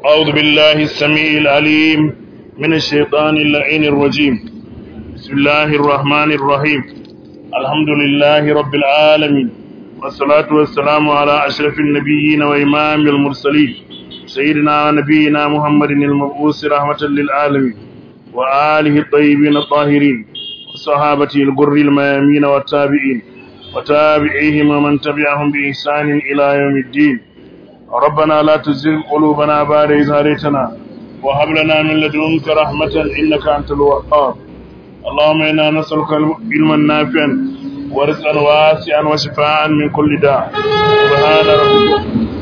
أعوذ بالله السميع العليم من الشيطان اللعين الرجيم بسم الله الرحمن الرحيم الحمد لله رب العالمين والصلاة والسلام على أشرف النبيين وإمام المرسلين سيدنا ونبينا محمد المبعوث رحمة للعالمين وآله الطيبين الطاهرين وصحابته الغر الميامين والتابعين وتابعيهم ومن تبعهم بإحسان إلى يوم الدين ربنا لا تزغ قلوبنا بعد إذ هديتنا وهب لنا من لدنك رحمة إنك أنت الوهاب اللهم إنا نسألك علما نافعا ورزقا واسعا وشفاء من كل داء سبحان ربك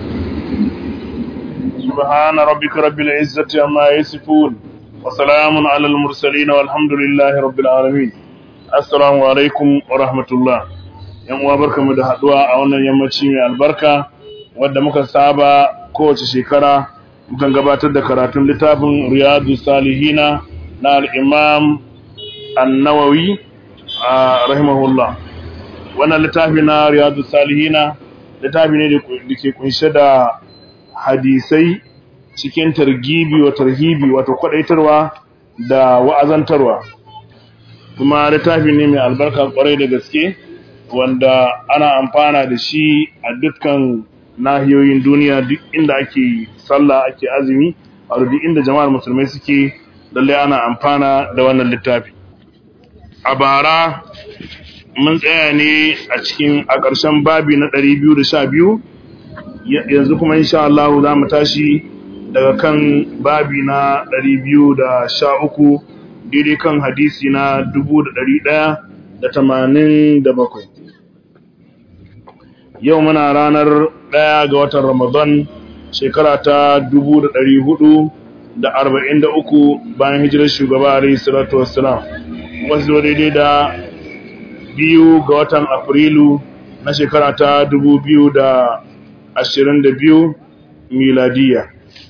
سبحان ربك رب العزة عما يصفون وسلام على المرسلين والحمد لله رب العالمين السلام عليكم ورحمة الله yan uwa barkamu da haduwa a wannan yammaci mai albarka wadda muka saba kowace shekara mukan gabatar da karatun littafin riyadu salihina na al'imam annawawi a rahimahullah wannan littafi na riyadu salihina littafi ne da ke kunshe da hadisai cikin targibi wa tarhibi wato kwadaitarwa da wa'azantarwa kuma littafi ne mai albarka kwarai da gaske wanda ana amfana da shi a dukkan nahiyoyin duniya duk inda ake sallah ake azumi a duk inda jama'ar musulmai suke lalle ana amfana da wannan littafi a bara mun tsaya ne a cikin a ƙarshen babi na 212 yanzu kuma insha Allah za mu tashi daga kan babi na 213 daidai kan hadisi na 1187 yau muna ranar ɗaya ga watan Ramadan shekara ta dubu da ɗari hudu da arba'in da uku bayan hijirar shugaba alayhi salatu wassalam wasu daidai da biyu ga watan Afrilu na shekara ta dubu biyu da ashirin da biyu miladiya.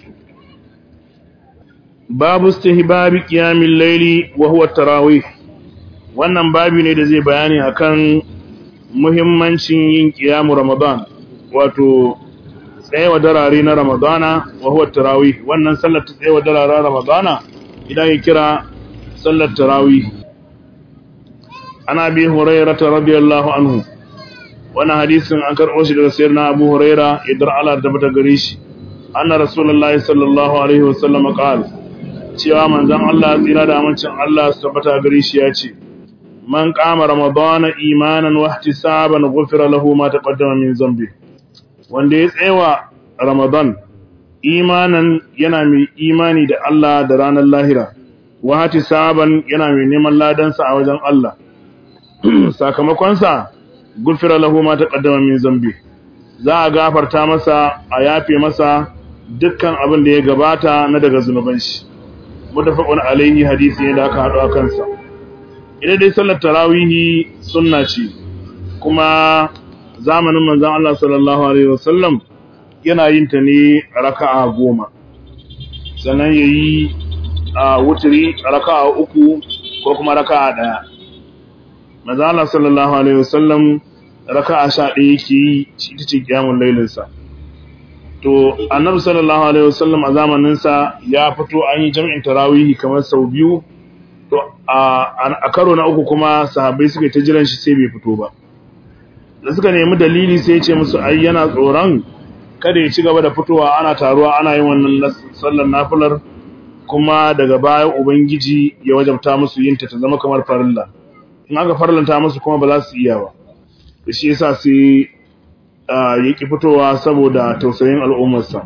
Babu stihbabi kiyamin laili wa huwa tarawih wannan babi ne da zai bayani akan muhimmancin yin kiyamu Ramadan wato tsayewa darare na Ramadana wa huwa tarawih wannan sallar ta tsayewa dararen Ramadana idan ya kira sallar tarawih ana bi Hurairah radiyallahu anhu wannan hadisin an karɓo shi daga sayyidina Abu Hurairah idan Allah da bata gare shi anna rasulullahi sallallahu alaihi wasallam qala cewa manzon Allah tsira da amincin Allah su tabbata gare shi ya ce man kama ramadana imanan wa ihtisaban ghufira lahu ma taqaddama min zambi wanda ya tsewa ramadan imanan yana mai imani da Allah da ranar lahira wa ihtisaban yana mai neman ladansa a wajen Allah sakamakon sa ghufira lahu ma taqaddama min zambi za a gafarta masa a yafe masa dukkan abin da ya gabata na daga zunuban shi mutafaqun alaihi hadisi ne da aka haɗu a kansa idan dai sallar tarawihi sunna ce kuma zamanin manzon Allah sallallahu alaihi wasallam yana yin ta ne raka'a goma sannan yayi a wuturi raka'a uku ko kuma raka'a daya manzon Allah sallallahu alaihi wasallam raka'a sha ɗaya yake yi shi tace kiyamul lailin sa to annabi sallallahu alaihi wasallam a zamanin sa ya fito an yi jami'in tarawihi kamar sau biyu to a karo na uku kuma sahabbai suka ta jiran shi sai bai fito ba da suka nemi dalili sai ce musu ai yana tsoron kada ya ci gaba da fitowa ana taruwa ana yin wannan sallar nafilar kuma daga baya ubangiji ya wajabta musu yin ta ta zama kamar farilla in aka farlanta musu kuma ba za su iya ba da shi yasa sai ya ki fitowa saboda tausayin al'ummarsa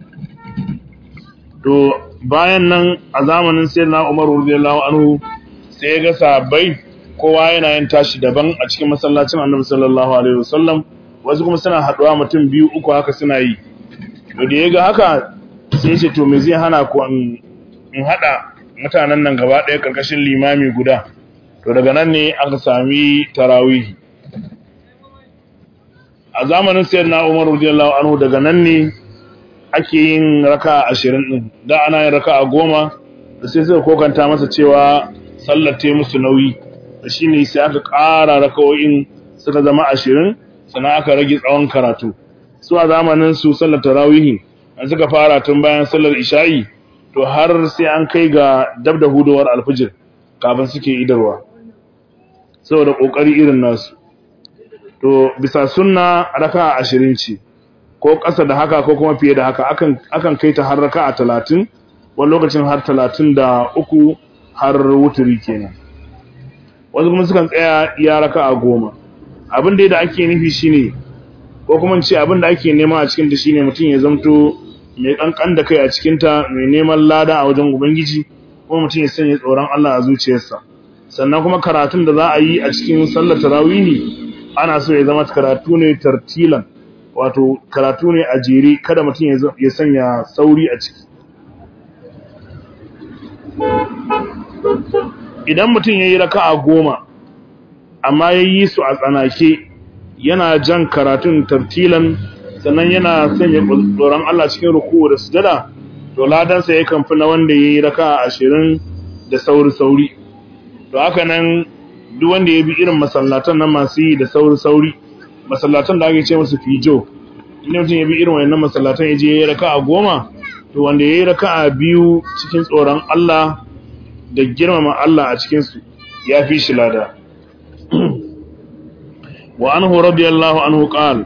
to bayan nan a zamanin sai na Umar radiyallahu anhu sai ya ga sahabbai kowa yana yin tashi daban a cikin masallacin Annabi sallallahu alaihi wasallam wasu kuma suna haduwa mutum biyu uku haka suna yi to da ya ga haka sai ya ce to me zai hana ku in hada mutanen nan gaba ɗaya karkashin limami guda to daga nan ne aka sami tarawih a zamanin sayyidina Umar radiyallahu anhu daga nan ne ake yin raka ashirin ɗin da ana yin raka a goma da sai suka kokanta masa cewa sallar ta musu nauyi da shi ne sai aka ƙara raka'o'in suka zama ashirin sannan aka rage tsawon karatu su a zamanin su sallar tarawihi an suka fara tun bayan sallar isha'i to har sai an kai ga dab da hudowar alfijir kafin suke idarwa saboda kokari irin nasu to bisa sunna raka ashirin ce ko ƙasa da haka ko kuma fiye da haka akan akan kai ta har raka a talatin wani lokacin har talatin da uku har wuturi kenan wasu kuma sukan tsaya iya raka a goma abin da da ake nufi shine ko kuma ce abin da ake nema a cikin ta shine mutum ya zamto mai kankan da kai a cikin ta mai neman lada a wajen ubangiji kuma mutum ya sanya tsoron Allah a zuciyarsa sannan kuma karatun da za a yi a cikin sallar tarawihi ana so ya zama karatu ne tartilan wato karatu ne a jere kada mutum ya sanya sauri a ciki idan mutum ya yi raka'a goma amma ya yi su a tsanake yana jan karatun tartilan sannan yana sanya tsoron Allah cikin ruku da sujada to ladansa ya kamfi na wanda ya yi raka'a ashirin da sauri-sauri to haka nan duk wanda ya bi irin masallatan nan masu yi da sauri-sauri masallatan da ake ce musu fijo inda mutum ya bi irin wayannan masallatan ya je ya yi raka'a goma to wanda ya yi raka'a biyu cikin tsoron Allah da girmama Allah a cikinsu ya fi shi lada wa anhu radiyallahu anhu qal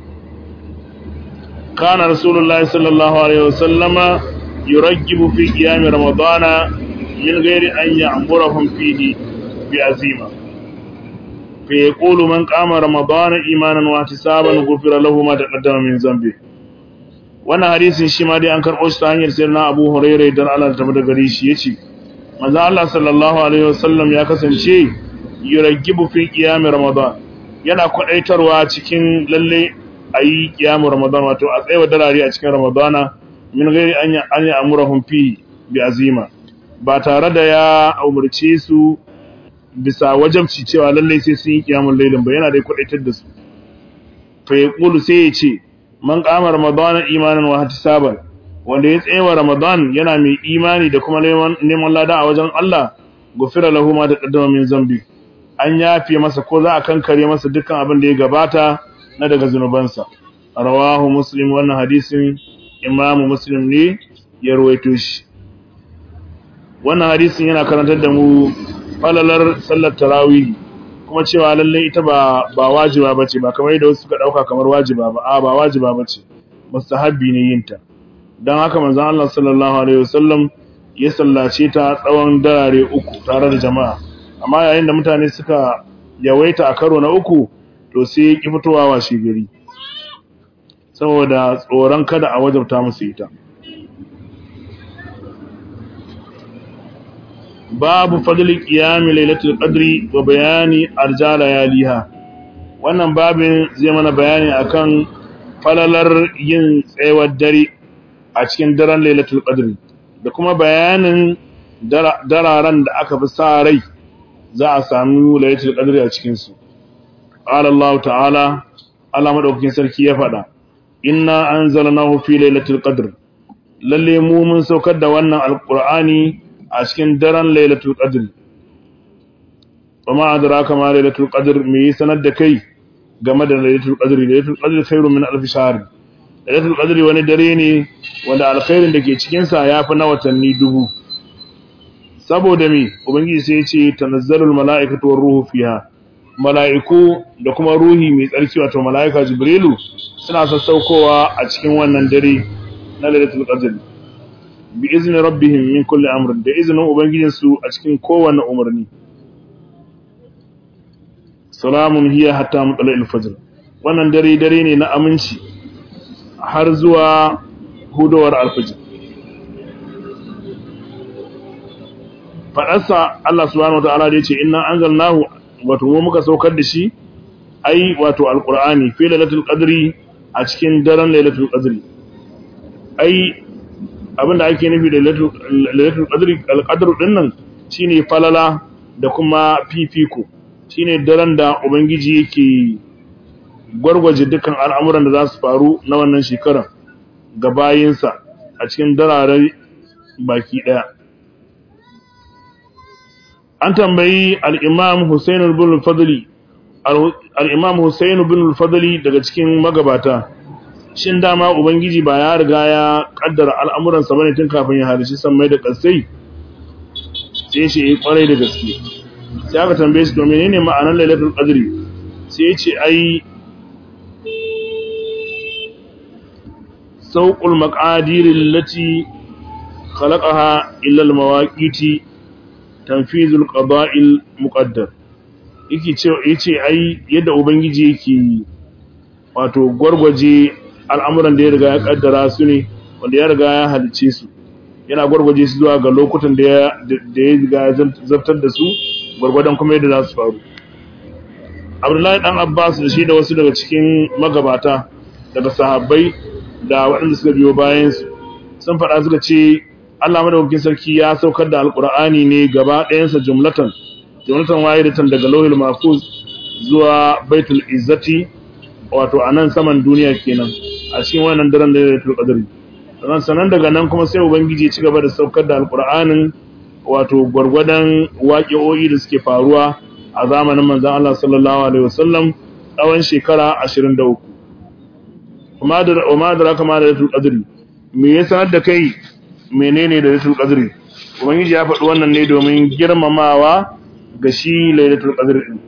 kana rasulullahi sallallahu alaihi wasallama yurajjibu fi qiyam ramadana min ghairi an ya'murahum fihi bi azima fa yaqulu man qama ramadana imanan wa ihtisaban ghufira lahu ma taqaddama min zambi wannan hadisin shi ma dai an karɓo shi ta hanyar sayyidina Abu Hurairah dan Allah ta bada gare shi yace manzo Allah sallallahu alaihi wasallam ya kasance yuragibu fi qiyam ramadan yana kwadaitarwa cikin lalle ayi qiyam ramadan wato a tsayawa darare a cikin ramadana min gairi an ya an amurahum fi bi azima ba tare da ya umurce su bisa wajabci cewa lalle sai sun yi qiyamul lailin ba yana da kwadaitar da su fa yaqulu sai ya ce man qama ramadana imanan wa ihtisaban wanda ya tsaye wa Ramadan yana mai imani da kuma neman lada a wajen Allah gufira lahu ma taqaddama min zambi an yafe masa ko za a kankare masa dukkan abin da ya gabata na daga zunubansa rawahu muslim wannan hadisin imamu muslim ne ya rawaito shi wannan hadisin yana karantar da mu falalar sallar tarawih kuma cewa lalle ita ba ba wajiba bace ba kamar yadda wasu suka dauka kamar wajiba ba a ba wajiba bace mustahabbi ne yin ta don haka manzon Allah sallallahu alaihi wasallam ya sallace ta tsawon darare uku tare da jama'a amma yayin da mutane suka yawaita a karo na uku to sai ya ki fitowa washe gari saboda tsoron kada a wajabta musu ita babu fadli qiyami lailatul qadri wa bayani arjala yaliha wannan babin zai mana bayani akan falalar yin tsayawar dare a cikin daren lailatul qadri da kuma bayanin dararen da aka fi sa rai za a sami lailatul qadri a cikin su qala Allah ta'ala Allah madaukakin sarki ya faɗa inna anzalnahu fi lailatul qadr lalle mu mun saukar da wannan alqur'ani a cikin daren lailatul qadr وما أدراك ما ليلة القدر مي سند كي game da lailatul qadri lailatul qadri khairun min alf shahr lailatul qadri wani dare ne wanda alkhairin da ke cikin sa yafi na watanni dubu saboda me ubangiji sai ya ce tanazzalul malaikatu war ruhu fiha mala'iku da kuma ruhi mai tsarki wato mala'ika jibrilu suna sassaukowa a cikin wannan dare na lailatul qadr bi izni rabbihim min kulli amrin da izinin ubangijinsu a cikin kowanne umarni salamun hiya hatta mutla'il fajr wannan dare dare ne na aminci har zuwa hudowar alfajr fadarsa Allah subhanahu wataala da yace inna anzalnahu wato mu muka saukar da shi ai wato alqur'ani fi lailatul qadri a cikin daren lailatul qadri ai abinda ake nufi da lailatul qadri alqadru dinnan shine falala da kuma fifiko shine daren da ubangiji yake gwargwaje dukkan al'amuran da za su faru na wannan shekarar ga bayinsa a cikin dararen baki daya an tambayi al-imam Hussein ibn al-Fadli al-imam Hussein ibn al-Fadli daga cikin magabata shin dama ubangiji ba ya riga ya kaddara al'amuransa bane tun kafin ya halishi sammai da kasai sai shi yi kwarai da gaske sai aka tambaye shi to menene ma'anar lailatul qadri sai ya ce ai sauqul maqadir allati khalaqaha illa al mawaqiti tanfizul qada'il muqaddar yake ce yace ai yadda ubangiji yake wato gwargwaje al'amuran da ya riga ya kaddara su ne wanda ya riga ya halice su yana gwargwaje su zuwa ga lokutan da ya riga ya zartar da su gwargwadon kuma yadda za su faru abdullahi dan abbas da shi da wasu daga cikin magabata daga sahabbai da waɗanda suka biyo bayansu sun faɗa suka ce allah madaukakin sarki ya saukar da alƙur'ani ne gaba ɗayansa jumlatan jumlatan wahidatan daga lauhil mahfuz zuwa baitul izzati wato a nan saman duniya kenan a cikin wannan daren da ya qadri sannan sanan daga nan kuma sai ubangiji ya ci gaba da saukar da alqur'anin wato gwargwadon waƙi'o'i da suke faruwa a zamanin manzon Allah sallallahu alaihi wasallam tsawon shekara 23 kuma da kuma da kama da lailatul qadri me ya sanar da kai menene da lailatul qadri ubangiji ya faɗi wannan ne domin girmamawa ga shi lailatul qadri din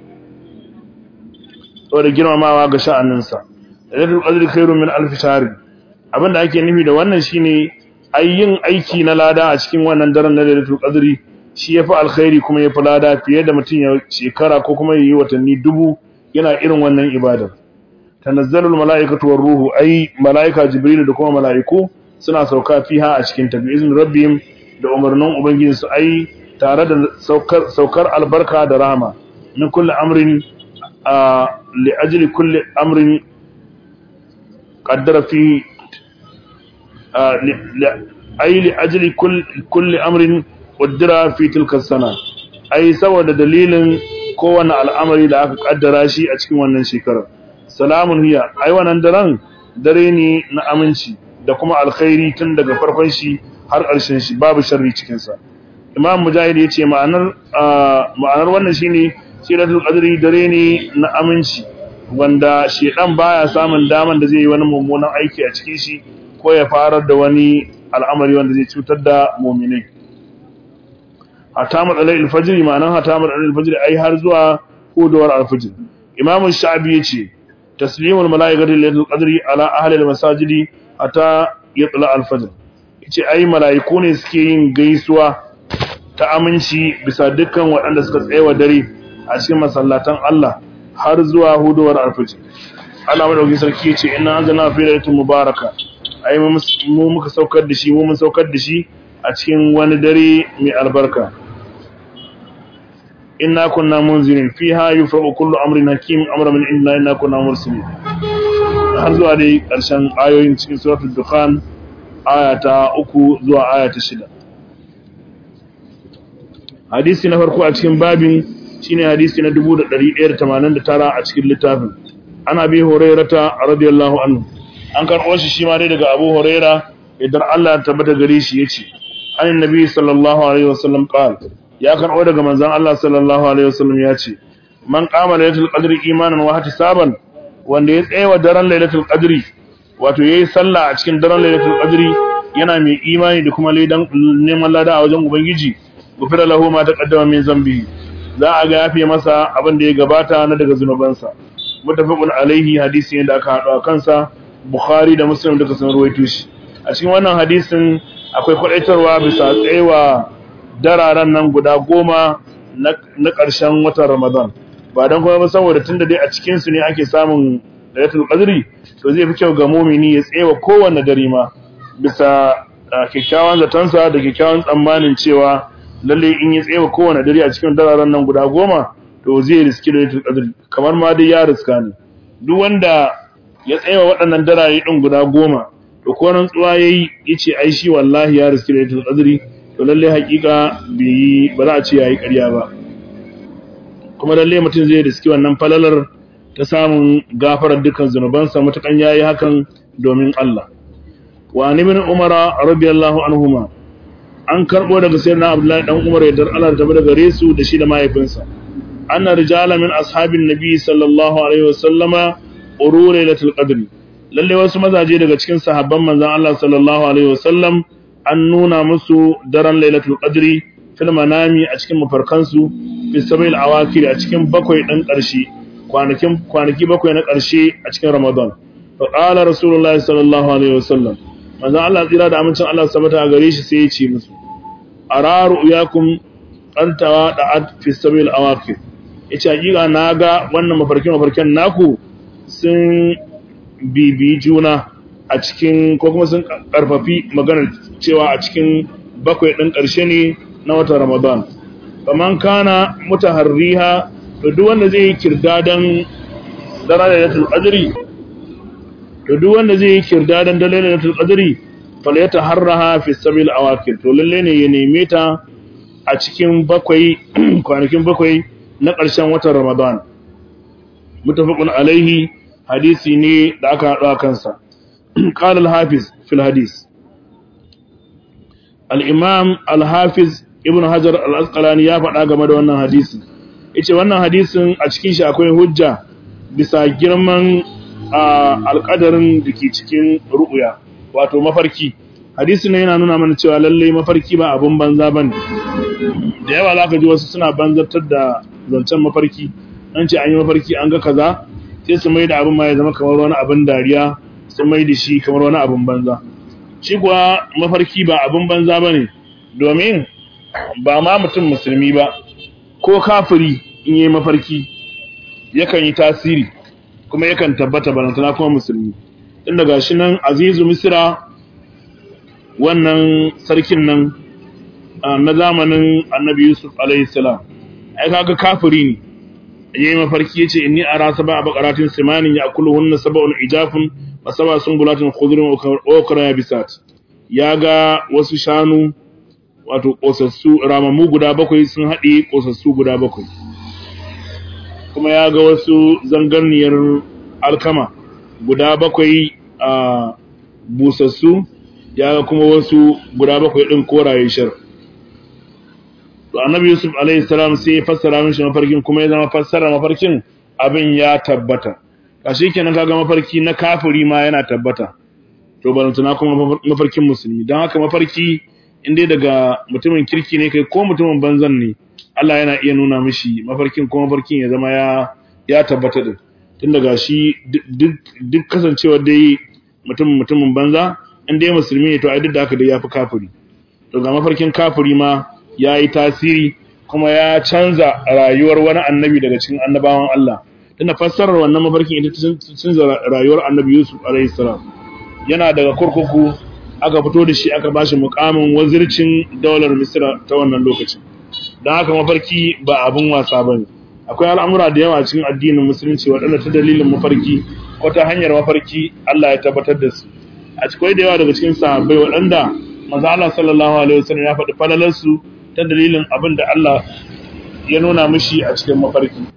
saboda girmamawa ga sha'aninsa lailatul qadri khairun min alf shahr abinda ake nufi da wannan shine yin aiki na lada a cikin wannan daren na lailatul qadri shi yafi alkhairi kuma yafi lada fiye da mutum ya shekara ko kuma yayi watanni dubu yana irin wannan ibadar tanazzalul mala'ikatu war ruhu ai mala'ika jibril da kuma mala'iku suna sauka fiha a cikin ta bi rabbihim da umarnin ubangijinsu ai tare da saukar saukar albarka da rahama min kulli amrin li ajli kulli amrin qaddara fi ai li ajli kulli amrin qaddara fi tilka sana ai saboda dalilin kowane al'amari da aka kaddara shi a cikin wannan shekarar salamun hiya ai wannan daren dare ne na aminci da kuma alkhairi tun daga farkon shi har ƙarshen shi babu sharri cikin sa imam mujahid yace ma'anar ma'anar wannan shine siratul qadri dare ne na aminci wanda shedan baya samun daman da zai yi wani mummunan aiki a cikin shi ko ya farar da wani al'amari wanda zai cutar da mu'minai hatta matsalai alfajiri ma'anar hatta matsalai alfajiri ai har zuwa hudawar alfajir imam sha'abi yace taslimul mala'ikati lailatul qadri ala ahli almasajidi hatta yatla alfajr yace ai mala'iku ne suke yin gaisuwa ta aminci bisa dukkan waɗanda suka tsayawa dare a cikin masallatan Allah har zuwa hudawar alfajr Allah madaukakin sarki yace inna anzalna fi lailatin mubaraka ai mu muka saukar da shi mu mun saukar da shi a cikin wani dare mai albarka inna kunna munzirin fiha yufraqu kullu amrin hakim amra min inna inna kunna mursalin har zuwa dai karshen ayoyin cikin suratul dukhan aya ta 3 zuwa aya ta 6 hadisi na farko a cikin babin shine hadisi na 1189 a cikin littafin ana bi hurairata radiyallahu anhu an karɓo shi shi ma dai daga Abu Huraira idan Allah ya tabbata gare shi yace annabi sallallahu alaihi wasallam qala ya karɓo daga manzon Allah sallallahu alaihi wasallam ya ce man qama lailatul qadri imanan wa ihtisaban wanda ya tsayawa daren lailatul qadri wato yayi sallah a cikin daren lailatul qadri yana mai imani da kuma laidan neman lada a wajen ubangiji gufira lahu ma taqaddama min zambi za a ga yafe masa abin da ya gabata na daga zunubansa mutafaqun alaihi hadisi ne da aka haɗu a kansa bukhari da muslim duka sun ruwaito shi a cikin wannan hadisin akwai kwadaitarwa bisa tsayawa dararen nan guda goma na ƙarshen watan Ramadan ba don kuma ba saboda tunda dai a cikin su ne ake samun Lailatul Qadri to zai fi kyau ga mumini ya tsewa kowanne dare ma bisa kyakkyawan zatonsa da kyakkyawan tsammanin cewa lalle in ya tsewa kowanne dare a cikin dararen nan guda goma to zai riski Lailatul Qadri kamar ma dai ya riska ne duk wanda ya tsewa waɗannan darare din guda goma to ko rantsuwa yayi yace ai shi wallahi ya riski Lailatul Qadri to lalle hakika bai ba za a ce yayi ƙarya ba kuma lalle mutum zai riski wannan falalar ta samun gafarar dukkan zunubansa matukan yayi hakan domin Allah wa ibn Umar radiyallahu anhuma an karbo daga sayyidina Abdullahi dan Umar yadda Allah ta bada gare su da shi da mahaifinsa anna rijala min ashabin nabi sallallahu alaihi wasallama uru lailatul qadr lalle wasu mazaje daga cikin sahabban manzon Allah sallallahu alaihi wasallam an nuna musu daren lailatul qadri fil manami a cikin mafarkansu fi sabil awakir a cikin bakwai ɗan ƙarshe kwanakin kwanaki bakwai na ƙarshe a cikin ramadan fa qala rasulullahi sallallahu alaihi wasallam manzon Allah tsira da amincin Allah sabata a gare shi sai ya ce musu araru yakum antawa da'at fi sabil awakir yace hakika naga wannan mafarkin mafarkin naku sun bibi juna a cikin ko kuma sun karfafi maganar cewa a cikin bakwai ɗin ƙarshe ne na watan Ramadan. Kaman kana mutaharriha to duk wanda zai yi kirdadan daren Lailatul Qadri to duk wanda zai yi kirdadan daren Lailatul Qadri fal yataharraha fi sabil awakir to lalle ne ya neme ta a cikin bakwai kwanakin bakwai na ƙarshen watan Ramadan. Mutafaqun alaihi hadisi ne da aka haɗu kansa. قال الحافظ في الحديث الإمام الحافظ ابن حجر الأسقلاني ya faɗa game da wannan hadisi yace wannan hadisin a cikin shi akwai hujja bisa girman alƙadarin da ke cikin ru'uya wato mafarki hadisin ne yana nuna mana cewa lallai mafarki ba abin banza bane da yawa zaka ji wasu suna banzartar da zancen mafarki an ce an yi mafarki an ga kaza sai su mai da abin ma ya zama kamar wani abin dariya sun mai da shi kamar wani abin banza shi kuwa mafarki ba abin banza ba ne domin ba ma mutum musulmi ba ko kafiri in yi mafarki yakan yi tasiri kuma yakan tabbata balantana kuma musulmi inda ga shi nan azizu misira wannan sarkin nan na zamanin annabi yusuf alaihissalam ai kaga kafiri ne yayi mafarki yace inni ara sab'a baqaratin simanin ya'kuluhunna sab'un ijafun wa sab'a sunbulatin khudrun wa ukra yabisat yaga wasu shanu wato kosassu ramamu guda bakwai sun haɗe kosassu guda bakwai kuma yaga wasu zangarniyar alkama guda bakwai a busassu yaga kuma wasu guda bakwai din koraye shar to annabi yusuf alaihi salam sai ya fassara mishi mafarkin kuma ya zama fassara mafarkin abin ya tabbata kashi kenan kaga mafarki na kafiri ma yana tabbata to balantana kuma mafarkin musulmi don haka mafarki in dai daga mutumin kirki ne kai ko mutumin banzan ne Allah yana iya nuna mishi mafarkin ko mafarkin ya zama ya ya tabbata din tun daga shi duk kasancewar dai mutum mutumin banza in dai musulmi ne to ai duk da haka dai yafi kafiri to ga mafarkin kafiri ma ya yi tasiri kuma ya canza rayuwar wani annabi daga cikin annabawan Allah tunda fassarar wannan mafarkin ita canza rayuwar annabi Yusuf alaihi salam yana daga kurkuku aka fito da shi aka bashi mukamin wazircin daular Misra ta wannan lokacin don haka mafarki ba abin wasa bane akwai al'amura da yawa cikin addinin musulunci waɗanda ta dalilin mafarki ko ta hanyar mafarki Allah ya tabbatar da su a cikin da yawa daga cikin sahabbai waɗanda manzo Allah sallallahu alaihi wasallam ya faɗi falalarsu ta dalilin abin da Allah ya nuna mishi a cikin mafarki.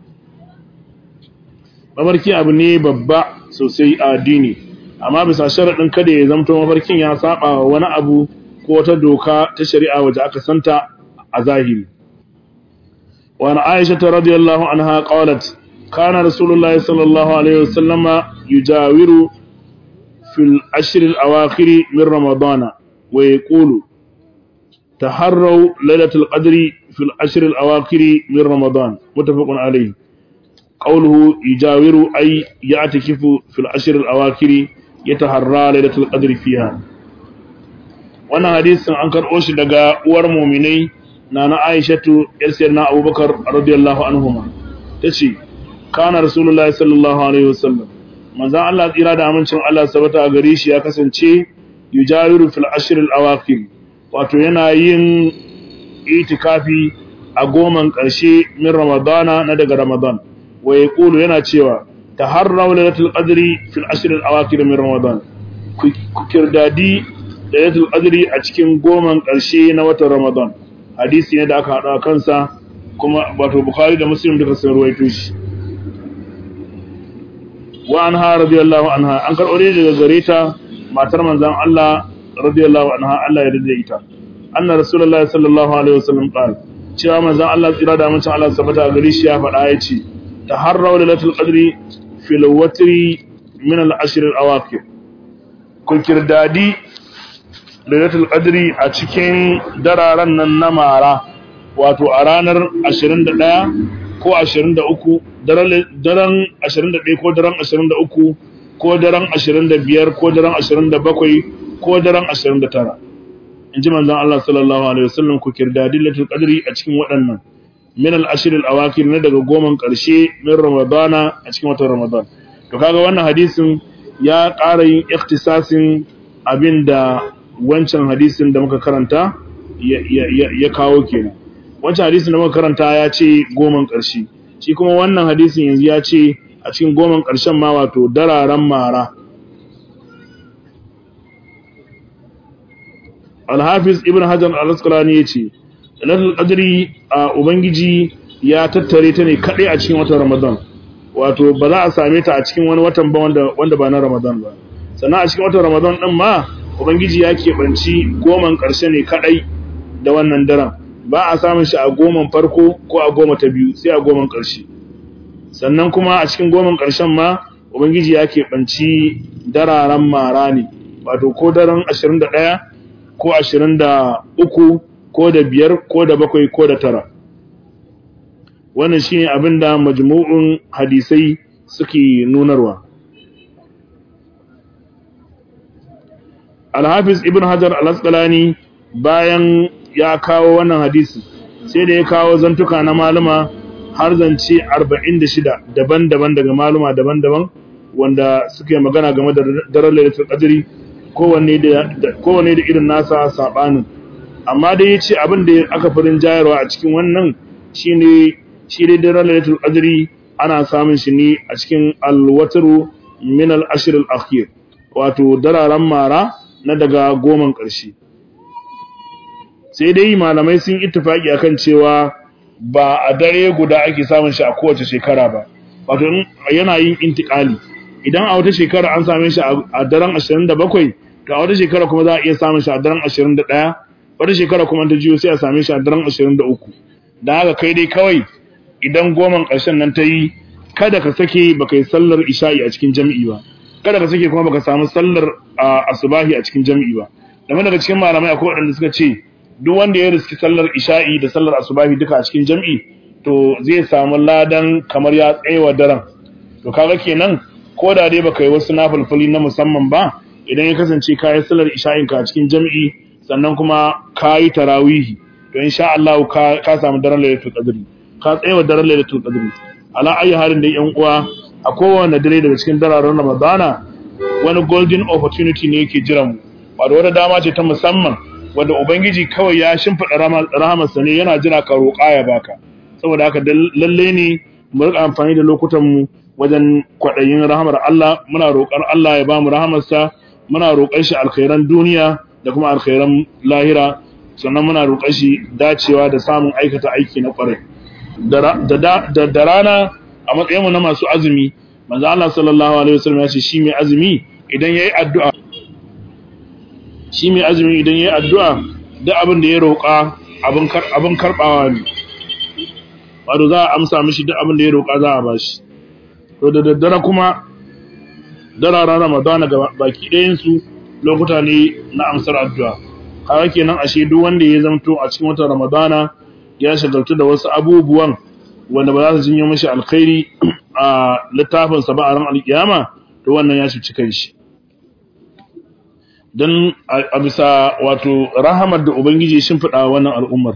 Mafarki abu ne babba sosai a addini, amma bisa sharaɗin kada ya zamto mafarkin ya saba wani abu ko wata doka ta shari'a waje aka santa a zahiri. Wani Aisha ta radiyallahu anha qalat kana Rasulullah sallallahu alaihi wasallama yujawiru fil ashr al-awakhir min Ramadana wa yaqulu تحروا ليلة القدر في العشر الأواخر من رمضان متفق عليه قوله يجاور أي يعتكف في العشر الأواخر يتحرى ليلة القدر فيها وانا حديث أنكر أوش لغا ورمومني نانا عائشة يرسلنا أبو بكر رضي الله عنهما تشي كان رسول الله صلى الله عليه وسلم manzan Allah tsira da amincin Allah sabata a gare shi ya kasance yujawiru fil ashr al awakhir wato yana yin itikafi a goman ƙarshe min ramadana na daga ramadan wa yaqulu yana cewa taharraw lailatul qadri fil ashr al awakhir min ramadan ku kirdadi lailatul qadri a cikin goman ƙarshe na watan ramadan hadisi ne da aka hada kansa kuma wato bukhari da muslim duka sun ruwaito shi wa anha radiyallahu anha an karɓo daga gare ta matar manzon Allah radiyallahu anha Allah ya rida ita anna rasulullahi sallallahu alaihi wasallam qala cewa manzon Allah tsira da amincin Allah sabata gare shi ya faɗa yace taharraw lailatul qadri fil watri min al-ashr al-awaqir ku kirdadi lailatul qadri a cikin dararen nan na mara wato a ranar 21 ko 23 daren 21 ko daren 23 ko daren 25 ko daren 27 ko daren 29 in ji manzon Allah sallallahu alaihi wasallam ku kirdadi lailatul qadri a cikin waɗannan min al-ashr al-awakir ne daga goman ƙarshe min ramadana a cikin watan ramadan to kaga wannan hadisin ya ƙara yin ikhtisasin abinda wancan hadisin da muka karanta ya kawo kenan wancan hadisin da muka karanta ya ce goman ƙarshe shi kuma wannan hadisin yanzu ya ce a cikin goman ƙarshen ma wato dararen mara alhafiz ibn hajar al-asqalani yace lailatul qadri a ubangiji ya tattare ta ne kadai a cikin watan ramadan wato ba za a same ta a cikin wani watan ba wanda wanda ba na ramadan ba sannan a cikin watan ramadan din ma ubangiji ya keɓanci goman ƙarshe ne kadai da wannan daren ba a samun shi a goman farko ko a goma ta biyu sai a goman ƙarshe sannan kuma a cikin goman ƙarshen ma ubangiji ya keɓanci dararen mara ne wato ko daren 21 ko 23 ko da biyar ko da bakwai ko da tara wannan shine abin da majmu'un hadisai suke nunarwa al-hafiz ibn hajar al-asqalani bayan ya kawo wannan hadisi sai da ya kawo zantuka na maluma har zance 46 daban-daban daga maluma daban-daban wanda suke magana game da daren lailatul qadri kowanne da kowanne da irin nasa sabanin amma dai yace abin da aka farin jayarwa a cikin wannan shine shi dai daren lailatul qadri ana samun shi ne a cikin al-watru min al-ashr al-akhir wato dararen mara na daga goman ƙarshe sai dai malamai sun ittifaki akan cewa ba a dare guda ake samun shi a kowace shekara ba wato yana yin intikali idan a wata shekara an same shi a daren 27 to a wata shekara kuma za a iya samun shi a daren 21 wata shekara kuma ta jiyo sai a same shi a daren 23 da haka kai dai kawai idan goman ƙarshen nan ta yi kada ka sake baka yi sallar isha'i a cikin jam'i ba kada ka sake kuma baka samu sallar asubahi a cikin jam'i ba game daga cikin malamai akwai waɗanda suka ce duk wanda ya riski sallar isha'i da sallar asubahi duka a cikin jam'i to zai samu ladan kamar ya tsayewa daren to kaga kenan ko da dai baka yi wasu nafilfili na musamman ba idan ya kasance ka yi sallar isha'in ka a cikin jam'i sannan kuma ka yi tarawihi to insha Allah ka ka samu daren lailatul qadri ka tsayewa daren lailatul qadri ala ayi halin da yan uwa a kowane dare daga cikin dararen Ramadana wani golden opportunity ne yake jiran mu wato wata dama ce ta musamman wanda ubangiji kawai ya shimfiɗa rahamarsa ne yana jira ka roƙa ya baka saboda haka lalle ne mu rika amfani da lokutan mu wajen kwaɗayin rahamar Allah muna roƙar Allah ya bamu rahamarsa muna roƙar shi alkhairan duniya da kuma alkhairan lahira sannan muna roƙar shi dacewa da samun aikata aiki na ƙwarai da rana a matsayin mu na masu azumi manzo Allah sallallahu alaihi wasallam ya ce shi mai azumi idan yayi addu'a shi mai azumi idan ya yi addu'a da abin da ya roƙa abin karɓawa ne wato za a amsa mishi duk abin da ya roƙa za a ba shi to da daddare kuma dararen ramadana ga baki ɗayansu lokuta ne na amsar addu'a kawai kenan ashe duk wanda ya zamto a cikin watan ramadana ya shagaltu da wasu abubuwan wanda ba za su jinyo mashi alkhairi a littafinsa ba a ran alkiyama to wannan ya shi cikin shi don a bisa wato rahamar da Ubangiji ya shimfiɗa wannan al'ummar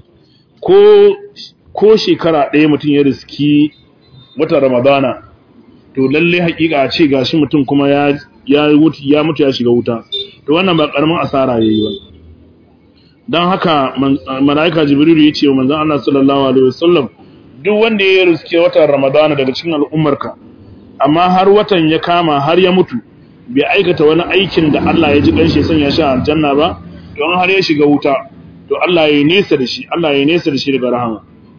ko shekara ɗaya mutum ya riski wata ramadana to lalle haƙiƙa a ce gashi mutum kuma ya mutu ya shiga wuta to wannan ba ƙaramin asara ya yi ba don haka mala'ika jibrilu ya ce wa manzan Allah sallallahu alaihi wasallam duk wanda ya riski watan ramadana daga cikin al'ummarka amma har watan ya kama har ya mutu bai aikata wani aikin da Allah ya ji kanshi sanya shi aljanna ba don har ya shiga wuta to Allah ya nesa da shi Allah ya nesa da shi daga rahama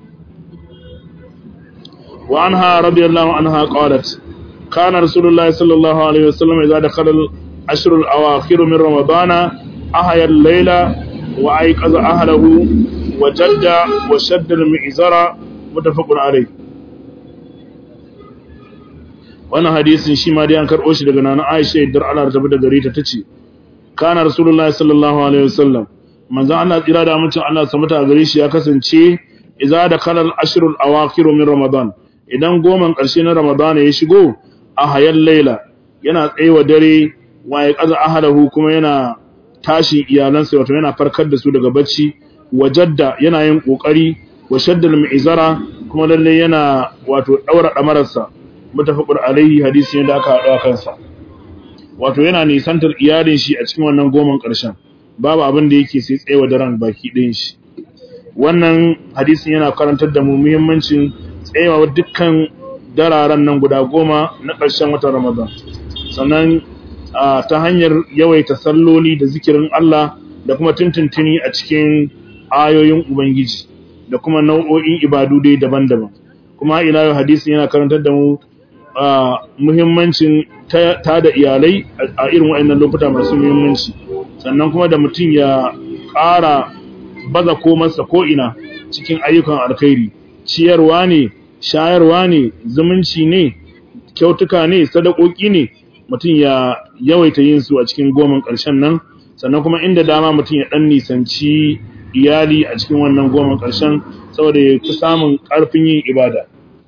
wa anha radiyallahu anha qalat kana rasulullahi sallallahu alaihi wasallam idza dakhala al-ashr al-awakhir min ramadana ahya al-layla wa ayqaza ahlihi wa jadda wa shadda al-mi'zara mutafaqun alayh wannan hadisin shi ma dai an karɓo shi daga nana Aisha idan Allah ta da gare ta tace kana rasulullahi sallallahu alaihi wasallam manzon Allah tsira da mutum Allah sa mata gare shi ya kasance idza da kalal ashrul awakhir min ramadan idan goman ƙarshe na ramadan ya shigo a hayal laila yana tsayewa dare wa ya kaza ahalahu kuma yana tashi iyalansa wato yana farkar da su daga bacci wajadda yana yin kokari wa shaddal mi'zara kuma lalle yana wato daura damararsa mutafaqur alaihi hadisi ne da aka hada kansa wato yana nisantar iyalin shi a cikin wannan goman ƙarshen babu abin da yake sai tsayewa daren baki ɗayan shi wannan hadisin yana karantar da mu muhimmancin tsayawa dukkan dararen nan guda goma na ƙarshen watan Ramadan sannan ta hanyar yawaita salloli da zikirin Allah da kuma tuntuntuni a cikin ayoyin Ubangiji da kuma nau'o'in ibadu dai daban-daban kuma ila yau hadisin yana karantar da mu muhimmancin ta da iyalai a irin waɗannan lokuta masu muhimmanci sannan kuma da mutum ya ƙara baza komarsa ko'ina cikin ayyukan alkhairi ciyarwa ne shayarwa ne zumunci ne kyautuka ne sadakoki ne mutum ya yawaita yin su a cikin goman ƙarshen nan sannan kuma inda dama mutum ya ɗan nisanci iyali a cikin wannan goman ƙarshen saboda ya fi samun ƙarfin yin ibada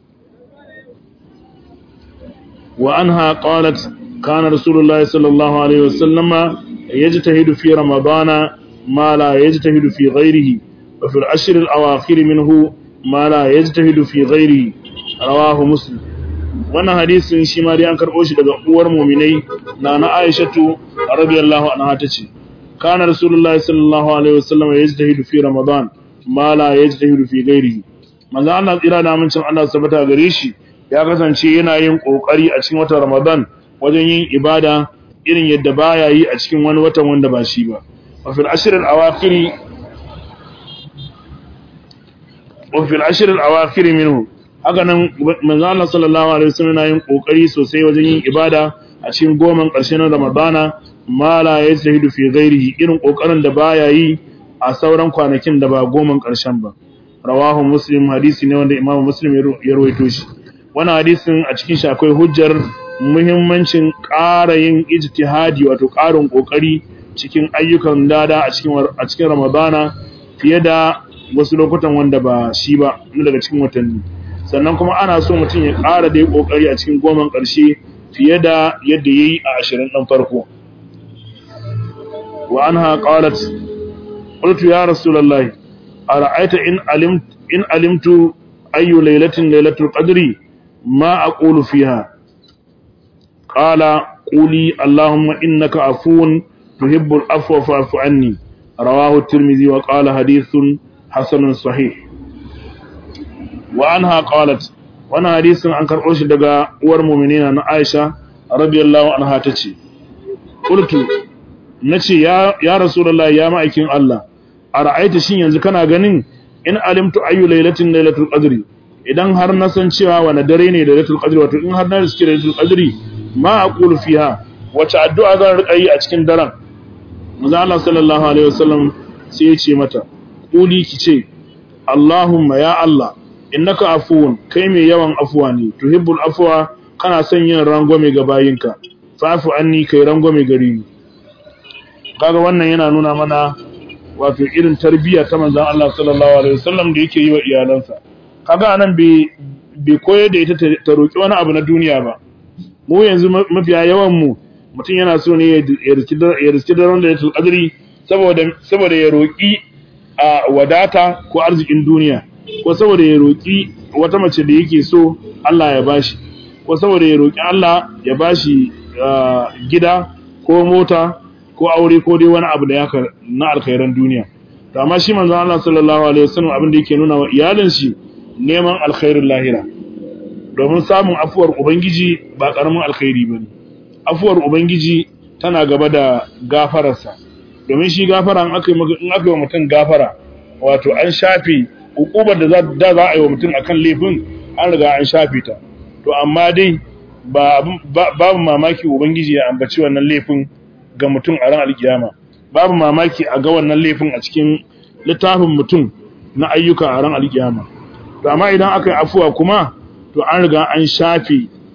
wa anha qalat kana rasulullahi sallallahu alaihi wasallama yajtahidu fi ramadana ما لا يجتهد في غيره وفي العشر الأواخر منه ما لا يجتهد في غيره رواه مسلم wannan hadisin shi ma dai an karɓo shi daga uwar muminai na na Aishatu radiyallahu anha tace kana rasulullahi sallallahu alaihi wasallam yajtahidu fi ramadan ma la yajtahidu fi ghairihi manzo Allah tsira da amincin Allah sabata gare shi ya kasance yana yin kokari a cikin watan ramadan wajen yin ibada irin yadda baya yi a cikin wani watan wanda ba shi ba وفي العشر الأواخر وفي العشر الأواخر منه haka nan manzo Allah sallallahu alaihi wasallam yana yin kokari sosai wajen yin ibada a cikin goman ƙarshen Ramadana ma la yajtahidu fi ghairihi irin kokarin da baya yi a sauran kwanakin da ba goman ƙarshen ba rawahu muslim hadisi ne wanda imamu muslim ya rawaito shi wannan hadisin a cikin shi akwai hujjar muhimmancin ƙara yin ijtihadi wato ƙarin kokari cikin ayyukan dada a cikin a cikin Ramadana fiye da wasu lokutan wanda ba shi ba daga cikin watanni sannan kuma ana so mutum ya ƙara da kokari a cikin goman ƙarshe fiye da yadda yayi a 20 ɗan farko wa anha qalat qultu ya rasulullahi ara'aita in alimt in alimtu ayu laylatin laylatul qadri ma aqulu fiha qala quli allahumma innaka afuwun تحب العفو فاعف عني رواه الترمذي وقال حديث حسن صحيح وعنها قالت وانا حديث عن كربوش دغا uwar mu'minina na Aisha radiyallahu anha tace qultu nace ya ya rasulullahi ya ma'aikin Allah ara'aita shin yanzu kana ganin in alimtu ayu lailatin lailatul qadri idan har na san cewa wani dare ne lailatul qadri wato in har na riski lailatul qadri ma aqulu fiha wace addu'a zan rika yi a cikin daren manzo Allah sallallahu alaihi wasallam sai ya ce mata kuli ki ce Allahumma ya Allah innaka afuwun kai mai yawan afuwa ne tuhibbul afwa kana son yin rangwame ga bayinka fa'fu anni kai rangwame gare ni kaga wannan yana nuna mana wato irin tarbiyya ta manzon Allah sallallahu alaihi wasallam da yake yi wa iyalansa kaga anan bai bai koyar da ita ta roki wani abu na duniya ba mu yanzu mafiya yawan mu mutum yana so ne ya riski daren da ya tulƙadiri saboda ya roƙi a wadata ko arzikin duniya ko saboda ya roƙi wata mace da yake so Allah ya bashi ko saboda ya roƙi Allah ya bashi gida ko mota ko aure ko dai wani abu da ya na alkhairan duniya to amma shi manzon Allah sallallahu alaihi wasallam abin da yake nuna wa iyalin shi neman alkhairin lahira domin samun afuwar ubangiji ba karamin alkhairi bane afuwar ubangiji tana gaba da gafararsa domin shi gafara in aka yi wa mutum gafara wato an shafe hukubar da za a yi wa mutum akan laifin an riga an shafe ta to amma dai babu mamaki ubangiji ya ambaci wannan laifin ga mutum a ran alkiyama babu mamaki a ga wannan laifin a cikin littafin mutum na ayyuka a ran alkiyama to amma idan aka yi afuwa kuma to an riga an shafe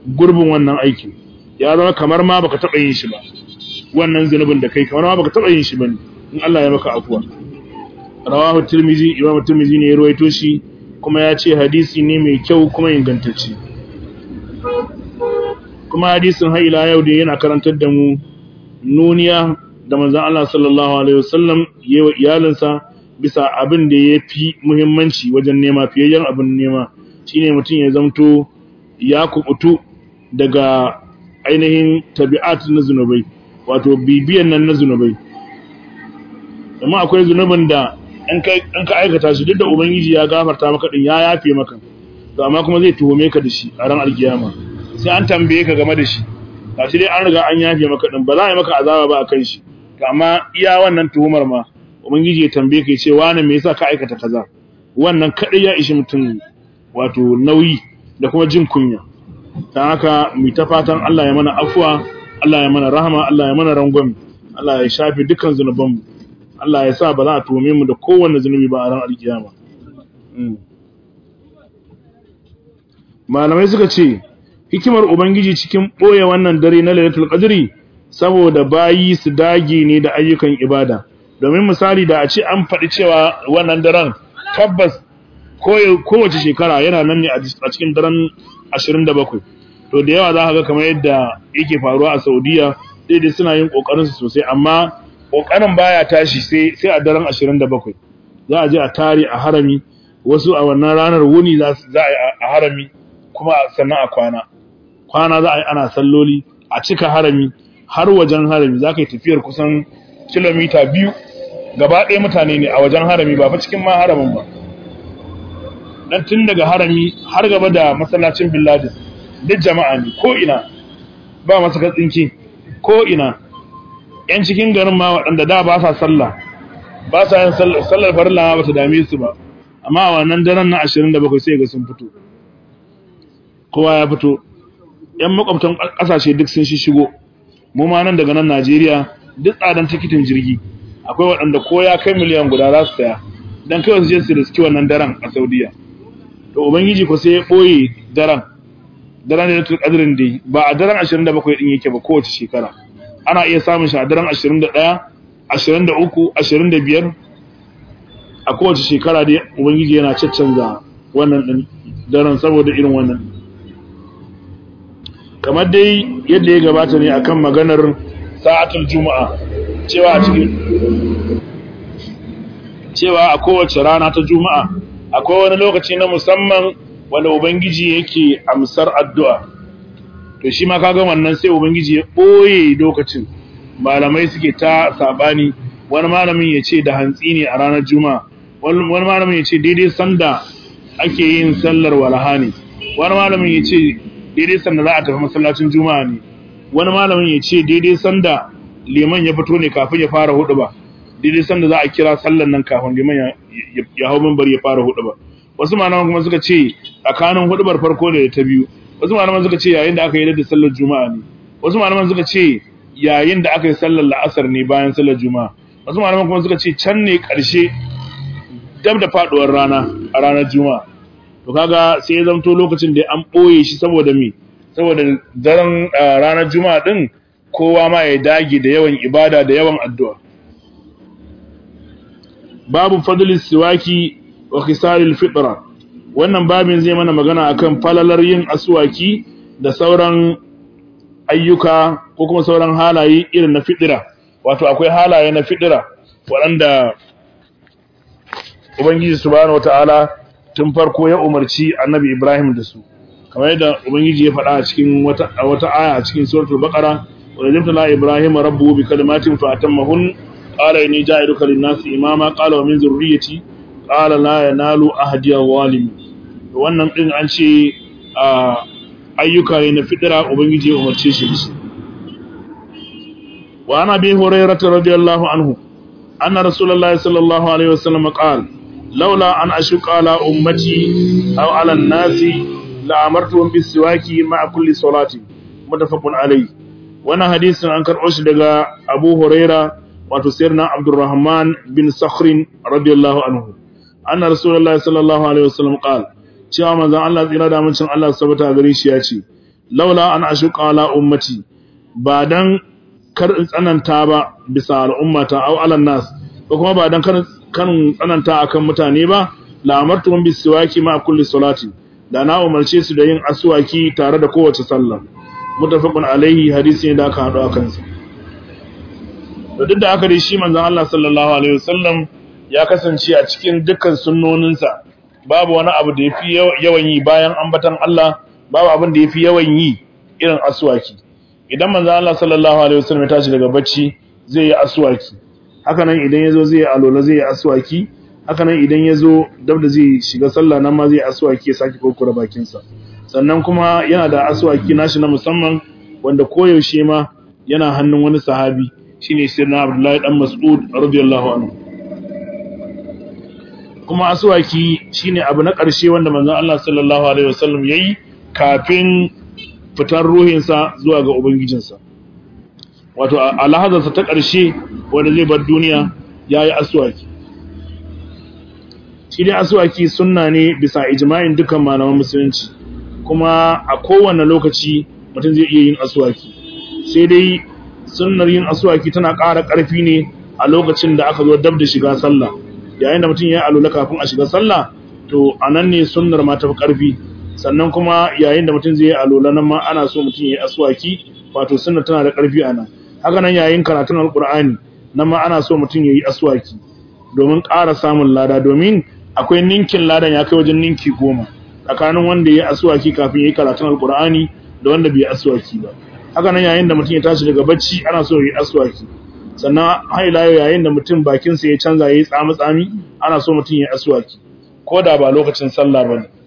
gurbin wannan aikin ya zama kamar ma baka taba yin shi ba wannan zunubin da kai kamar ma baka taba yin shi bane in Allah ya maka afuwa rawahu tirmizi imam tirmizi ne ya ruwaito shi kuma ya ce hadisi ne mai kyau kuma ingantacce kuma hadisin har ila yau da yana karantar da mu nuniya da manzon Allah sallallahu alaihi wasallam yayi wa iyalinsa bisa abin da ya fi muhimmanci wajen nema fiyayyen abin nema shine mutum ya zamto ya kubutu daga ainihin tabi'at na zunubai wato bibiyan nan na zunubai amma akwai zunubin da in ka aikata shi duk da ubangiji ya gafarta maka din ya yafe maka to amma kuma zai tuhume ka da shi a ran alkiyama sai an tambaye ka game da shi gashi dai an riga an yafe maka din ba za a yi maka azaba ba akan shi to amma iya wannan tuhumar ma ubangiji ya tambaye ka ya ce wani me yasa ka aikata kaza wannan kadai ya ishi mutum wato nauyi da kuma jin kunya dan haka mu ta fatan Allah ya mana afwa Allah ya mana rahama Allah ya mana rangwame Allah ya shafe dukkan zunubanmu Allah ya sa ba za a tuhume mu da kowanne zunubi ba a ran alkiyama malamai suka ce hikimar ubangiji cikin boye wannan dare na lailatul qadri saboda bayi su dage ne da ayyukan ibada domin misali da a ce an faɗi cewa wannan daren tabbas kowace shekara yana nan ne a cikin daren 27 to da yawa za ka ga kamar yadda yake faruwa a saudiya daidai suna yin ƙoƙarinsu sosai amma ƙoƙarin baya tashi sai a daren 27 za a je a tare a harami wasu a wannan ranar wuni za a yi a harami kuma sannan a kwana kwana za a yi ana salloli a cika harami har wajen harami za ka yi tafiyar kusan kilomita biyu gaba ɗaya mutane ne a wajen harami ba fa cikin ma haramin ba dan tun daga harami har gaba da masallacin billadin duk jama'a ne ko ina ba masu katsinki ko ina yan cikin garin ma waɗanda da ba sa sallah ba sa yin sallar farilla ba ta dame su ba amma a wannan daren na 27 sai ga sun fito kowa ya fito yan makwabtan ƙasashe duk sun shi shigo mu ma nan daga nan Najeriya duk tsadan tikitin jirgi akwai waɗanda ko ya kai miliyan guda za su saya dan kai su je su riski wannan daren a Saudiya to ubangiji ko sai ya boye daren daren da tul qadrin dai ba a daren 27 din yake ba kowace shekara ana iya samun shi a daren 21 23 25 a kowace shekara dai ubangiji yana caccanza wannan din daren saboda irin wannan kamar dai yadda ya gabata ne akan maganar sa'atul juma'a cewa a cikin cewa a kowace rana ta juma'a akwai wani lokaci na musamman wanda ubangiji yake amsar addu'a to shi ma kaga wannan sai ubangiji ya boye lokacin malamai suke ta sabani wani malamin ya ce da hantsi ne a ranar juma'a wani malamin ya ce daidai sanda ake yin sallar walaha ne wani malamin ya ce daidai sanda za a tafi masallacin juma'a ne wani malamin ya ce daidai sanda liman ya fito ne kafin ya fara hudu ba daidai sanda za a kira sallan nan kafin liman ya hau mimbar ya fara hudu ba wasu malaman kuma suka ce tsakanin hudubar farko da ta biyu wasu malaman suka ce yayin da aka yi da sallar juma'a ne wasu malaman suka ce yayin da aka yi sallar la'asar ne bayan sallar juma'a wasu malaman kuma suka ce can ne karshe dab da faduwar rana a ranar juma'a to kaga sai ya zamto lokacin da an boye shi saboda me saboda daren ranar juma'a din kowa ma ya dage da yawan ibada da yawan addu'a babu fadlis siwaki wa khisalil fitra wannan babin zai mana magana akan falalar yin aswaki da sauran ayyuka ko kuma sauran halaye irin na fitira wato akwai halaye na fitira waɗanda ubangiji subhanahu wataala tun farko ya umarci annabi Ibrahim da su kamar yadda ubangiji ya faɗa a cikin wata wata aya a cikin suratul baqara wa jabtala ibrahima rabbuhu bi kalimatin fa atammahun qala inni ja'iluka lin-nasi imama qala wa min zurriyyati qala la yanalu ahdi al-zalim wannan din an ce ayyuka ne na fitira ubangiji ya umarce shi da shi wa ana bi hurairah radiyallahu anhu anna rasulullahi sallallahu alaihi wasallam qala laula an ashuqa ala ummati aw ala an-nasi la amartuhum bis-siwaki ma'a kulli salati mutafaqun alayhi wannan hadisin an karɓo shi daga Abu Huraira wato sayyidina Abdurrahman bin Sakhrin radiyallahu anhu anna rasulullahi sallallahu alaihi wasallam qala cewa manzon Allah tsira da mutum Allah sabata gare shi ya ce laula an ashuqa ala ummati ba dan kar in tsananta ba bisa al'ummata aw ala nas ko kuma ba dan kar kan tsananta akan mutane ba la amartuhum bisiwaki ma kulli salati da na umarce su da yin aswaki tare da kowace sallah mutafaqun alaihi hadisi ne da aka hado akan sa da duk da aka dai shi manzon Allah sallallahu alaihi wasallam ya kasance a cikin dukkan sunnoninsa babu wani abu da yafi yawan yi bayan ambatan Allah babu abin da yafi yawan yi irin aswaki idan manzon Allah sallallahu alaihi wasallam ya tashi daga bacci zai yi aswaki haka nan idan yazo zai yi alola zai yi aswaki haka nan idan yazo dab da zai shiga sallah nan ma zai yi aswaki ya saki kokura bakin sa sannan kuma yana da aswaki nashi na musamman wanda koyaushe ma yana hannun wani sahabi shine sirna Abdullahi dan Mas'ud radiyallahu anhu kuma aswaki shine abu na ƙarshe wanda manzon Allah sallallahu alaihi wasallam yayi kafin fitar ruhinsa zuwa ga ubangijinsa wato a lahazarsa ta ƙarshe wanda zai bar duniya yayi aswaki shi dai aswaki sunna ne bisa ijma'in dukkan malaman musulunci kuma a kowane lokaci mutum zai iya yin aswaki sai dai sunnar yin aswaki tana ƙara ƙarfi ne a lokacin da aka zo dab da shiga sallah yayin da mutum ya alula kafin a shiga sallah to anan ne sunnar ma ta fi ƙarfi sannan kuma yayin da mutum zai yi alula nan ma ana so mutum ya yi aswaki wato sunnar tana da ƙarfi a nan haka nan yayin karatun alƙur'ani nan ma ana so mutum ya yi aswaki domin ƙara samun lada domin akwai ninkin ladan ya kai wajen ninki goma tsakanin wanda ya yi aswaki kafin ya yi karatun alƙur'ani da wanda bai yi aswaki ba haka nan yayin da mutum ya tashi daga bacci ana so ya yi aswaki sannan haila yayin da mutum bakinsa ya canza ya yi tsami-tsami ana so mutum ya yi aswaki ko da ba lokacin sallah ba ne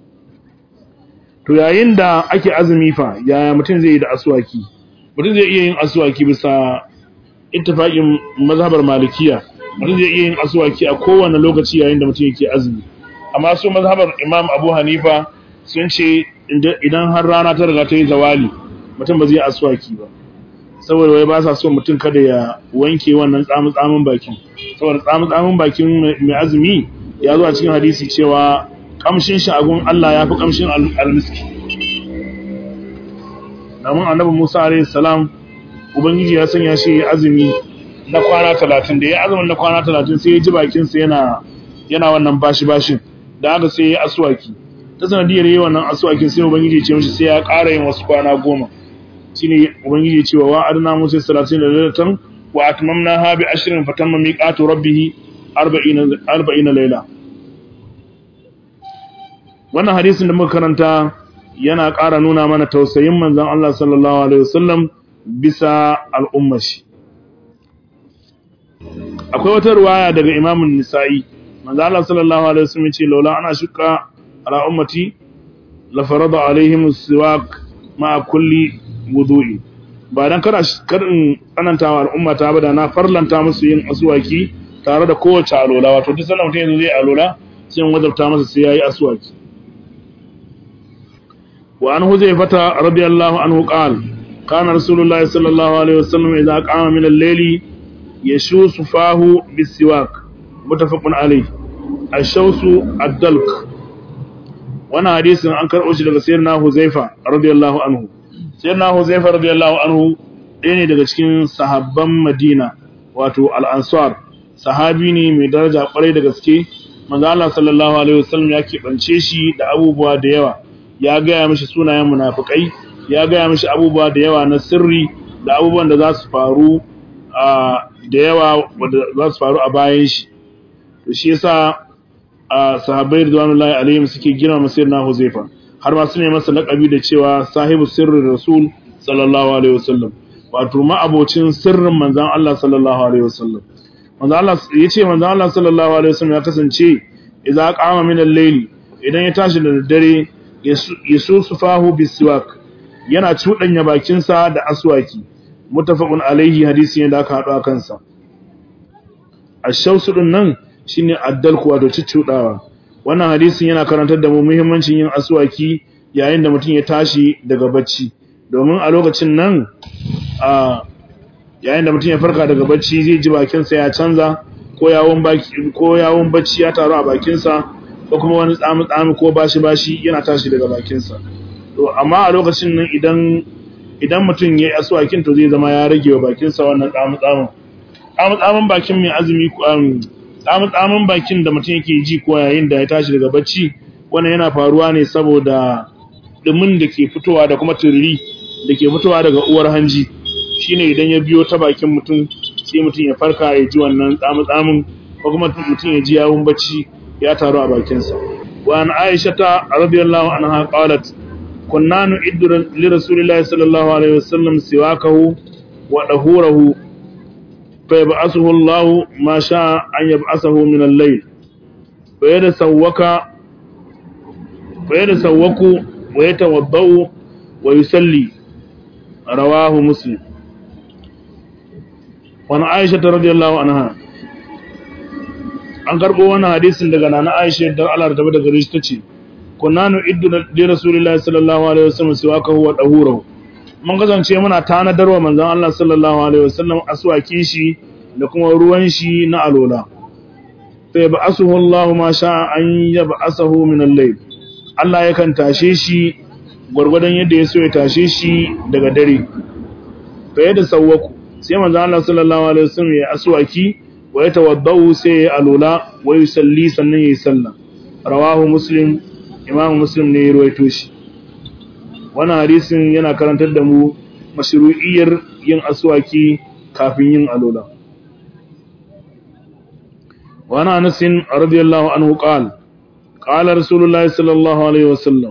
to yayin da ake azumi fa yaya mutum zai yi da aswaki mutum zai iya yin aswaki bisa ittifaqin mazhabar malikiya mutum zai iya yin aswaki a kowane lokaci yayin da mutum yake azumi amma su mazhabar imam abu hanifa sun ce idan har rana ta riga ta yi zawali mutum ba zai aswaki ba saboda wai ba sa so mutum kada ya wanke wannan tsamin bakin saboda tsamin bakin mai azumi ya zo a cikin hadisi cewa kamshin shi agun Allah ya fi kamshin almiski namun annabi Musa alaihi salam ubangiji ya sanya shi azumi na kwana talatin da ya azumin na kwana talatin sai ya ji bakinsa yana yana wannan bashi bashin da haka sai ya aswaki ta sanadiyar yi wannan aswakin sai ubangiji ya ce mishi sai ya ƙara yin wasu kwana goma shine ubangiji cewa wa adna musa 30 lailatan wa atmamnaha bi ashrin fatamma miqatu rabbih 40 40 laila wannan hadisin da muka karanta yana ƙara nuna mana tausayin manzon Allah sallallahu alaihi wasallam bisa al'ummar shi akwai wata riwaya daga Imam Nisa'i manzon Allah sallallahu alaihi wasallam ya ce laula ana shuka ala ummati la farada alaihim siwak ma kulli wudu'i ba dan kada karin tsanantawa al'umma ta bada na farlanta musu yin aswaki tare da kowace alola wato duk sanan mutum yanzu zai alola sai in wajabta masa sai yayi aswaki wa an huzaifata radiyallahu anhu qal kana rasulullahi sallallahu alaihi wasallam idza qama min al-layli yashusu fahu bisiwak mutafaqun alayhi ash-shawsu ad-dalk wannan hadisin an karɓo shi daga sayyidina huzaifa radiyallahu anhu sayyidina huzaifa radiyallahu anhu ɗaya ne daga cikin sahabban madina wato al-ansar sahabi ne mai daraja kwarai da gaske manzo Allah sallallahu alaihi wasallam ya keɓance shi da abubuwa da yawa ya gaya mishi sunayen munafikai ya gaya mishi abubuwa da yawa na sirri da abubuwan da za su faru da yawa wanda za su faru a bayan shi to shi yasa sahabbai ridwanullahi alaihim suke girma sayyidina Huzaifa har ma su ne masa laƙabi da cewa sahibu sirrin rasul sallallahu alaihi wasallam wato ma abocin sirrin manzon Allah sallallahu alaihi wasallam manzon Allah yace manzon Allah sallallahu alaihi wasallam ya kasance idza qama min al-layl idan ya tashi da daddare yasusufahu bisiwak yana cudanya bakin sa da aswaki muttafaqun alaihi hadisi ne da aka hado kansa ash-shawsu din nan shine addalku wato ciccudawa wannan hadisin yana karantar da mu muhimmancin yin aswaki yayin da mutum ya tashi daga bacci domin a lokacin nan a yayin da mutum ya farka daga bacci zai ji bakinsa ya canza ko yawon baki ko yawon bacci ya taru a bakinsa ko kuma wani tsami tsami ko bashi bashi yana tashi daga bakinsa to amma a lokacin nan idan idan mutum ya yi aswakin to zai zama ya rage wa bakinsa wannan tsamin tsamin bakin mai azumi tsamin tsamin bakin da mutum yake ji ko yayin da ya tashi daga bacci wannan yana faruwa ne saboda dumin da ke fitowa da kuma turiri da ke fitowa daga uwar hanji shine idan ya biyo ta bakin mutum sai mutum ya farka ya ji wannan tsamin tsamin ko kuma mutum ya ji yawun bacci ya taru a bakinsa wa an aisha ta radiyallahu anha qalat kunna nu'iddu li rasulillahi sallallahu alaihi wasallam siwakahu wa dahurahu fa yab'athuhu Allah ma sha'a an yab'athahu min al-layl fa yatasawwaka fa yatasawwaku wa yatawaddau wa yusalli rawahu muslim wa an aisha radiyallahu anha an karbo wannan hadisin daga nana aisha da Allah ta bada gare shi tace kunna nu iddu li rasulillahi sallallahu alaihi wasallam siwaka huwa dahurahu mun kasance muna tanadarwa manzon Allah sallallahu alaihi wasallam aswakin shi da kuma ruwan shi na alola sai ba asuhu Allah ma sha an yab'asahu min al-layl Allah yakan tashe shi gurgurdan yadda ya so ya tashe shi daga dare fa yadda sawwaku sai manzon Allah sallallahu alaihi wasallam ya aswaki wa yatawaddau sai ya alola wa yusalli sannan ya yi sallah rawahu muslim imamu muslim ne ya ruwaito shi wannan hadisin yana karantar da mu mashru'iyyar yin aswaki kafin yin alola wa ana anas radiyallahu anhu qala qala rasulullah sallallahu alaihi wasallam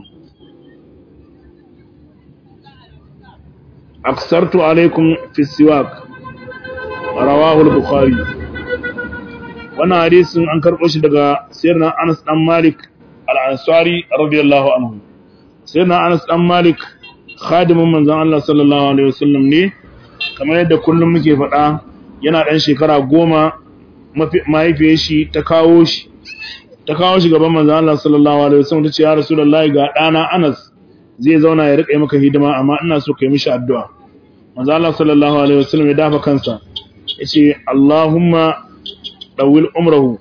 aksartu alaikum fi siwak rawahu al-bukhari wannan hadisin an karɓo shi daga sayyidina Anas dan Malik al-Ansari radiyallahu anhu sayyidina Anas dan Malik khadimin manzon Allah sallallahu alaihi wasallam ne kamar yadda kullum muke faɗa yana ɗan shekara goma mahaifiyar shi ta kawo shi ta kawo shi gaban manzon Allah sallallahu alaihi wasallam ta ce ya rasulullahi ga ɗana Anas zai zauna ya riƙa maka hidima amma ina so kai mishi addu'a manzon Allah sallallahu alaihi wasallam ya dafa kansa yace Allahumma ɗawil umrahu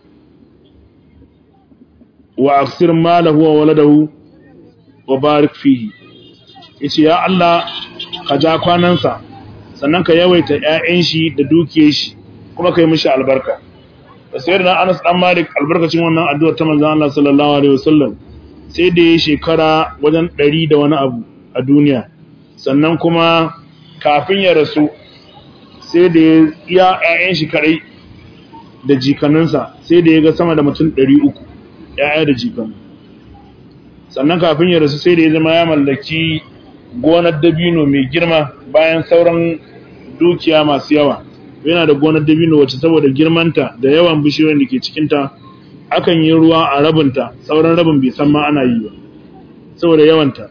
wa aksir malahu wa waladahu wa barik fihi yace ya Allah ka ja kwanansa sannan ka yawaita ƴaƴan shi da dukiyar shi kuma kai mishi albarka da sayar da Anas dan Malik albarkacin wannan addu'ar ta manzon Allah sallallahu alaihi wasallam sai da ya shekara wajen 100 da wani abu a duniya sannan kuma kafin ya rasu sai da ya ƴaƴan shi kadai da jikaninsa sai da ya ga sama da mutum ɗari uku ‘ya'ya da jikanu sannan kafin ya rasu sai da ya zama ya mallaki gonar dabino mai girma bayan sauran dukiya masu yawa yana da gonar dabino wacce saboda girmanta da yawan bishiyoyin da ke cikinta akan yi ruwa a rabinta sauran rabin bai san ma ana yi ba saboda yawanta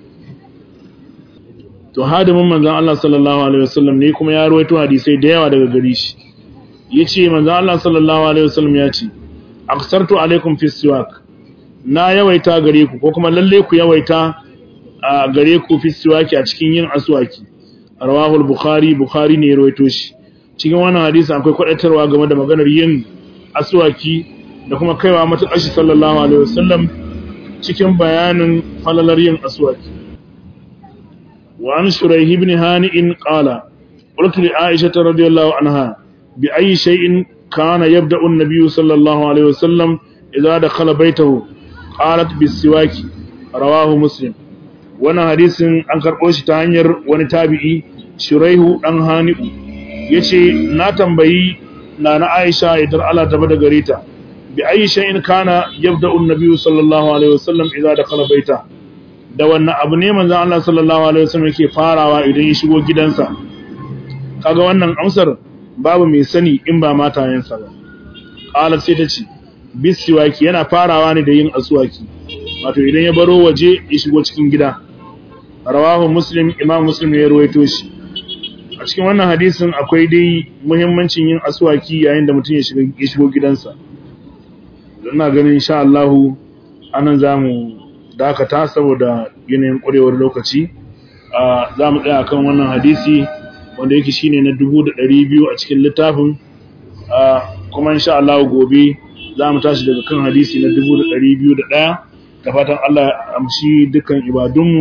to hadimin manzon Allah sallallahu alaihi wasallam ne kuma ya rawaito hadisai da yawa daga gare shi yace manzo Allah sallallahu alaihi wasallam ya ce aksartu alaikum fi siwak na yawaita gare ku ko kuma lalle ku yawaita a gare ku fi siwaki a cikin yin aswaki rawahu al-bukhari bukhari ne ya rawaito shi cikin wannan hadisi akwai kwadatarwa game da maganar yin aswaki da kuma kaiwa matuƙar shi sallallahu alaihi wasallam cikin bayanin falalar yin aswaki wa an shuraihi ibn hani'in qala qultu li aisha radiyallahu anha بأي شيء كان يبدأ النبي صلى الله عليه وسلم إذا دخل بيته قالت بالسواك رواه مسلم وانا حديث an karɓo shi ta hanyar wani tabi'i shuraihu dan hani'u yace na tambayi nana Aisha idan Allah ta bada gare ta bi ayi shay'in kana yabda'u an-nabiy sallallahu alaihi wasallam idza dakhala baita da wannan abu ne manzon Allah sallallahu alaihi wasallam yake farawa idan ya shigo gidansa kaga wannan amsar babu mai sani in ba matayensa ba qalat sai ta ce bisiwaki yana farawa ne da yin aswaki wato idan ya baro waje ya shigo cikin gida rawahu muslim imam muslim ya ruwaito shi a cikin wannan hadisin akwai dai muhimmancin yin aswaki yayin da mutum ya shigo gidansa don na ganin insha Allah anan zamu dakata saboda yanayin ƙwarewar lokaci za mu tsaya kan wannan hadisi wanda yake shine na dubu da ɗari biyu a cikin littafin kuma insha Allah gobe za mu tashi daga kan hadisi na dubu da ɗari biyu da ɗaya da fatan Allah ya amshi dukkan ibadunmu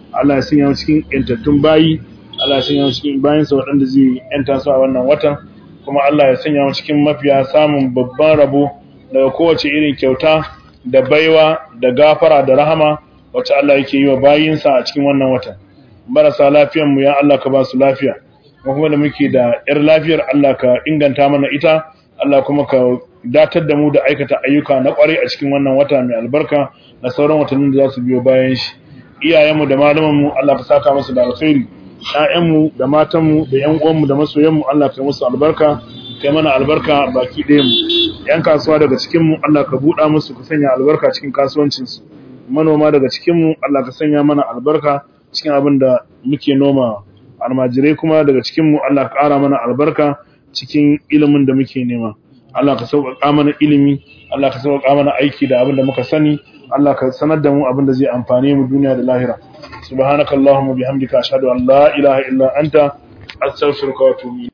Allah ya sanya mu cikin yantattun bayi Allah ya sanya mu cikin bayansa waɗanda zai yanta su a wannan watan kuma Allah ya sanya mu cikin mafiya samun babban rabo daga kowace irin kyauta da baiwa da gafara da rahama wacce Allah yake yi wa bayinsa a cikin wannan watan marasa lafiyan mu ya Allah ka ba su lafiya kuma da muke da yar lafiyar Allah ka inganta mana ita Allah kuma ka datar da mu da aikata ayyuka na kwarai a cikin wannan wata mai albarka da sauran watannin da za su biyo bayan shi iyayenmu da malamanmu Allah ka saka musu da alkhairi ƴaƴanmu da matanmu da ƴan uwanmu da masoyanmu Allah ka musu albarka kai mana albarka baki ɗayan mu ƴan kasuwa daga cikin mu Allah ka buɗa musu ka sanya albarka cikin kasuwancin su manoma daga cikin mu Allah ka sanya mana albarka cikin abin da muke noma almajirai kuma daga cikin mu Allah ka ƙara mana albarka cikin ilimin da muke nema Allah ka sauƙaƙa mana ilimi Allah ka sauƙaƙa mana aiki da abin da muka sani Allah ka sanar da mu abin da zai amfane mu duniya da lahira subhanakallahumma bihamdika ashhadu an la ilaha illa anta astaghfiruka wa atubu